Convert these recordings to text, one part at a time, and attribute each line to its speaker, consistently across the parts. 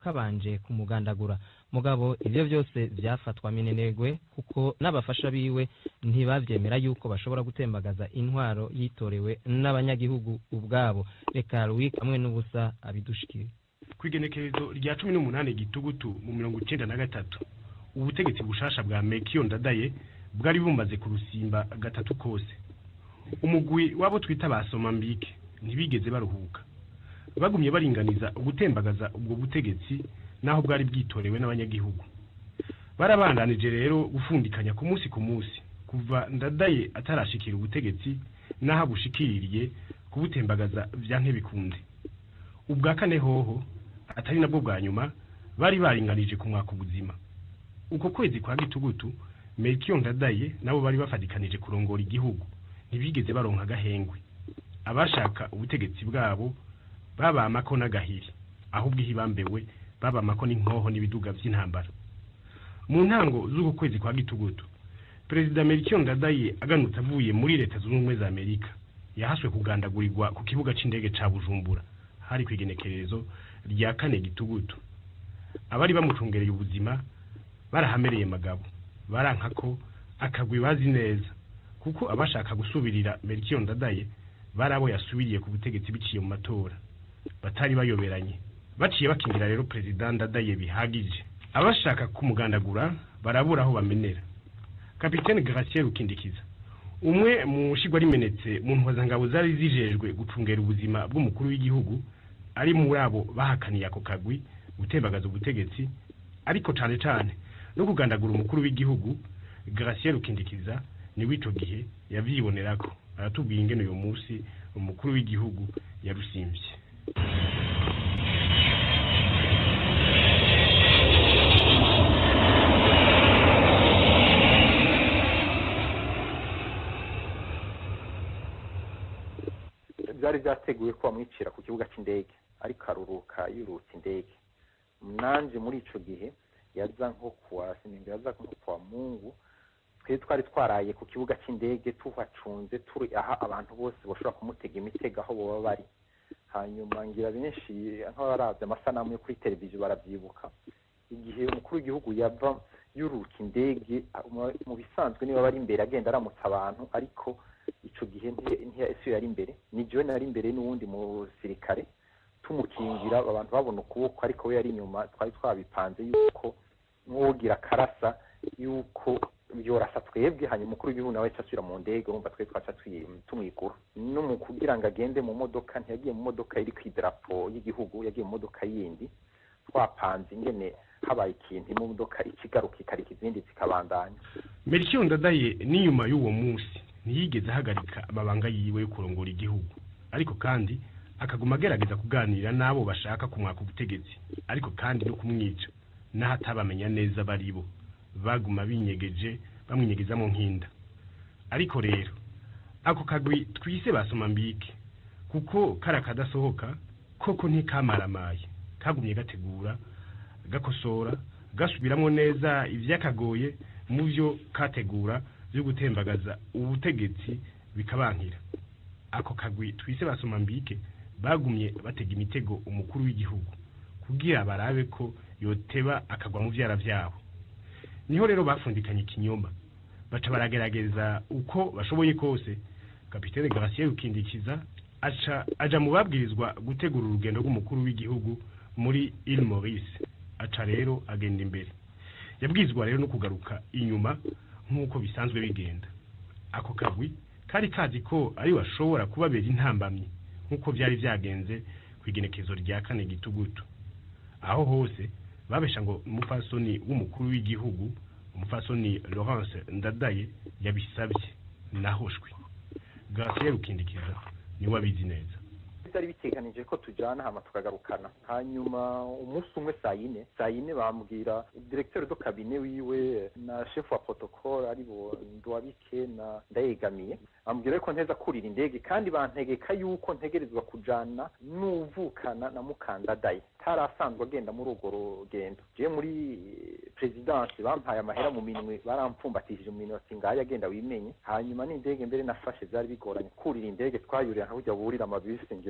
Speaker 1: kabanje kumugandagura mugabo ivyo vyose vyafatwa minenegwe kuko n'abafasha biwe ntibavyemera yuko bashobora gutembagaza intwaro yitorewe n'abanyagihugu ubwabo reka Louis hamwe n'ubusa abidushikire
Speaker 2: kw'igenekerezo rya cumi n'umunani gitugutu mu mirongo icenda na gatatu ubutegetsi bushasha bwa mekiyo ndadaye bwari bumaze kurusimba gatatu kose umugwi wabo twita ba somambike ntibigeze baruhuka bagumye baringaniza gutembagaza ubwo butegetsi naho bwari bwitorewe n'abanyagihugu barabandanije rero gufundikanya ku munsi ku munsi kuva ndadaye atarashikira ubutegetsi n'aho abushikiriye kubutembagaza vya nkebikunde ubwa kane hoho atari nabwo bwa nyuma bari baringanije ku mwaka ubuzima uko kwezi kwa gitugutu melchior ndadaye nabo bari bafatikanije kurongora igihugu ntibigeze baronka agahengwe abashaka ubutegetsi bwabo babamako n'agahiri ahubwo ihibambewe babamako n'inkoho n'ibiduga vy'intambara mu ntango z'uko kwezi kwa gitugutu perezida melchior ndadaye aganutse avuye muri leta zunze ubumwe za amerika yahaswe kugandagurirwa ku kibuga c'indege ca bujumbura hari kw'igenekerezo rya kane gitugutu abari bamucungereye ubuzima barahamereye magabo baranka ko akagwi bazi neza kuko abashaka gusubirira melchior ndadaye bari abo yasubiriye ku butegetsi biciye mu matora batari bayoberanye baciye bakingira rero perezida ndadaye bihagije abashaka kumugandagura barabura aho bamenera kapitene Gratien Rukindikiza umwe mu shigwa rimenetse mu ntwazangabo zari zijejwe gucungera ubuzima bw'umukuru w'igihugu ari muri abo bahakaniye ako kagwi gutembagaza ubutegetsi ariko cane cane no kugandagura umukuru w'igihugu Gratien Rukindikiza niwe ico gihe yavyibonerako aratubwiye ingene uyu munsi umukuru w'igihugu yarusimvye
Speaker 3: byari byateguwe ko bamwicira ku kibuga cy'indege ariko aruruka yurutse indege nanje muri ico gihe yaza nko kuwa sinimba yaza nko kuwa mungu twe twari twaraye ku kibuga cy'indege tuhacunze turi aha abantu bose bashobora kumutega imitego aho boba bari hanyuma ngira benshi nk'abaravye amasanamu yo kuri televiziyo baravyibuka igihe umukuru w'igihugu yava yuruka indege mu- mu bisanzwe niba bari imbere agenda aramutsa abantu ariko ico gihe ntiyasiyo yari imbere ni jewe nari imbere n'uwundi musirikare tumukingira abantu babona ukuboko ariko we yari inyuma twari twabipanze yuko nk'uwogira akarasa yuko yorasa twebwe hanyuma umukuru w'igihugu nawe asubira mu ndege urumva twe twaca twi- tumwigura no mu kugira ngo agende mu modoka ntiyagiye mu modoka iri ku idarapo y'igihugu yagiye mu modoka yindi twapanze ingene habaye ikintu imodoka ikigaruka ikarika izindi zikabandanya
Speaker 2: melchior ndadaye n'inyuma y'uwo munsi ntiyigeze ahagarika amabanga yiwe yo kurongora igihugu ariko kandi akaguma agerageza kuganira n'abo bashaka kumwaka ubutegetsi ariko kandi no kumwica n'aho atabamenya neza bari bo baguma binyegeje bamwinyegezamo nk'inda ariko rero ako kagwi twise basoma mbike kuko kari akadasohoka koko ntikamaramaye kagumye gategura gakosora gasubiramo neza ivyakagoye mu byo kategura byo gutembagaza ubutegetsi bikabankira ako kagwi twise basoma mbike bagumye batega imitego umukuru w'igihugu kugira barabe ko yoteba akagwa mu vyara vyabo niho rero bafundikanye ikinyoma baca baragerageza uko bashoboye kose kapitene Gratien Rukindikiza aca aja mu babwirizwa gutegura urugendo rw'umukuru w'igihugu muri Ile Maurice aca rero agenda imbere yabwizwa rero no kugaruka inyuma nk'uko bisanzwe bigenda ako kagwi kari kazi ko ari bashobora kubabera intambamyi nk'uko byari byagenze ku igenekezo rya kane gitugutu aho hose babesha ngo umupfasoni w'umukuru w'igihugu umupfasoni Laurence Ndadaye yabisabye nahoshwe Gratien Rukindikiza niwe abizi neza
Speaker 3: byari biteganije ko tujyana hama tukagarukana hanyuma umunsi umwe saa yine saa yine bambwira directeur do kabine wiwe na chef wa protocole ari bo ndwabike na ndayegamiye bambwira ko nteza kurira indege kandi bantegeka yuko ntegerezwa kujana n'uvukana na mukandadaye tari asanzwe agenda muri urwo rugendo je muri presidence bampaye amahera mu minwe barampfumbatishije mu minwe ati ngayo agenda wimenye hanyuma n'indege mbere nafashe byari bigoranye kurira indege twayurira nka burya burira amabisi ngira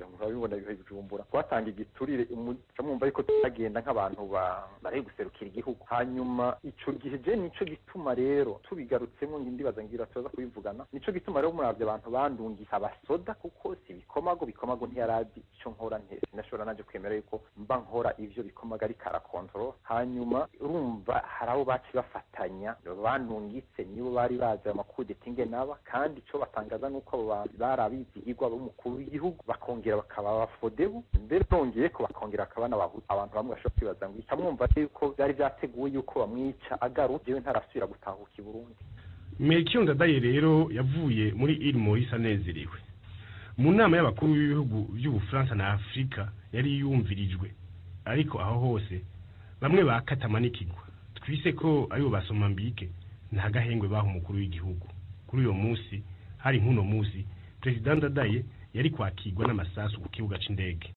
Speaker 3: ngira ngo urabibona bihe bijumbura twatanga igiturire muca mwumva yuko tutagenda nk'abantu bari guserukira igihugu hanyuma ico gihe je nico gituma rero tubigarutsemo ndibaza ngira tuza kubivugana nico gituma rero muravye abantu bandungika abasoda kuko si bikomago bikomago ntiyarazi ico nkora nte sinashobora naje kwemera yuko mba nkora ivyo bikomaga ariko arakontorora hanyuma urumva hari abo baci bafatanya bandungitse nibo bari bazi amakudeta ingenaba kandi ico batangaza nuko abo bantu bari abizigirwa b'umukuru w'igihugu bakongera bakaba abafodebu mbere bongeye ko bakongera bakaba n'abahutu abantu bamwe bashobora kwibaza ngo ica mwumva yuko byari byateguwe yuko bamwica agarutse jewe ntarasubira gutahuka i burundi
Speaker 2: mekiyo ndadaye rero yavuye muri iri morisi anezerewe mu nama y'abakuru b'ibihugu by'ubufaransa na afurika yari yumvirijwe ariko aho hose bamwe bakatamanikirwa twise ko aribo basoma mbike nta gahengwe baha umukuru w'igihugu kuri uyo munsi hari nk'uno munsi perezida ndadaye yari kwakirwa n'amasasu ku kibuga c'indege